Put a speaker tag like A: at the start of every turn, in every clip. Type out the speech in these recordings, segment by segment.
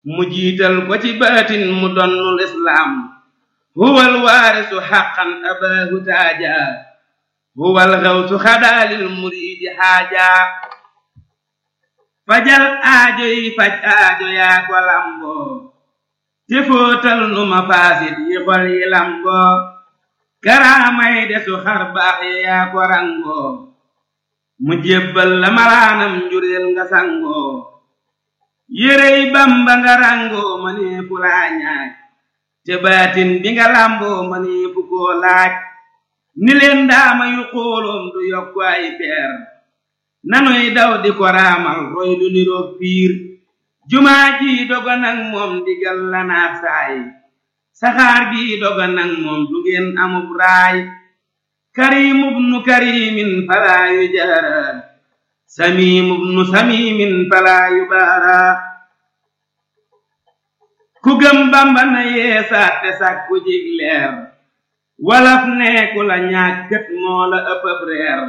A: mu jiital ko ci baatin mu donnul islaam huwal waarisu xaqan abaahu taaja huwal xawsu xadaalil muriidi xaaja fajal aajo yi faj aajo yaa ko lamboo te fóotal nu ma faasit yi xol yi lamboo karaamay desu xar baax yi yaa ko rangoo mu jébbal la malaanam njureel nga sangoo yérey bamba nga rangoo ma nee fu laa ñaaj te baatin bi nga lamboo ma nee fu koo laaj ni leen daama yu xooloom du yokku ay peer nanuy daw di ko raamal roy du niroog piir jumaa ji doga nag moom digal la naat saay saxaar gi doga nag moom du ngeen amub raay karimub nu karimin falaa yu jaara samimub nu samimin falaa yu baara ku gëm bamba na yeesaat te sàkku jig leer walaf neeku la ñaag gët moo la ëppëb reer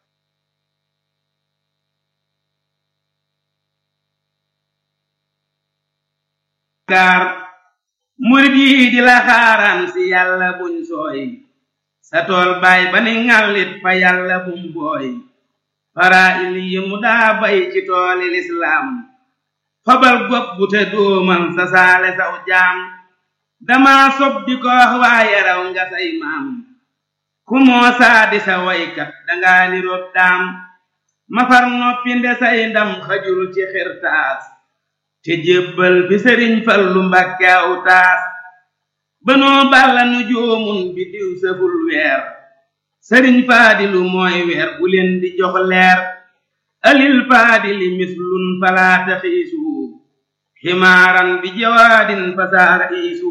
A: kaar murit yi di la xaaraan si yàlla buñ sooy sa tool baay ba ni ŋàllit fa yàlla bum booy fara il yi mu daa bay ci tooli lislaam fabal gopp bu te dóomal sa saale saw jaam dama sob di ko wax waaye raw nga say maam ku moo saa di sa waykat dangaa niroog daam mafar noppi nde say ndam xajul ci xirtaas te jébbal bi sëriñ fallu mbàkke aw taas banoo balla nu joomun bi diw sëful weer sëriñ faadilu mooy weer bu leen di jox leer alil faadili mislun falaata xiisu ximaaran bi jawaadin fasaara iisu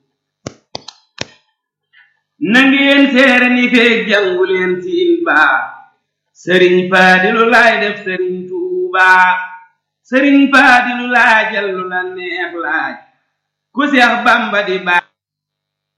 A: nangeen seere ni feeg jàngu leen siin baa sëriñ faadilu laay def sëriñ tuubaa sëriñ faadilu laajal lu la neex laaj ku seex bamba di baay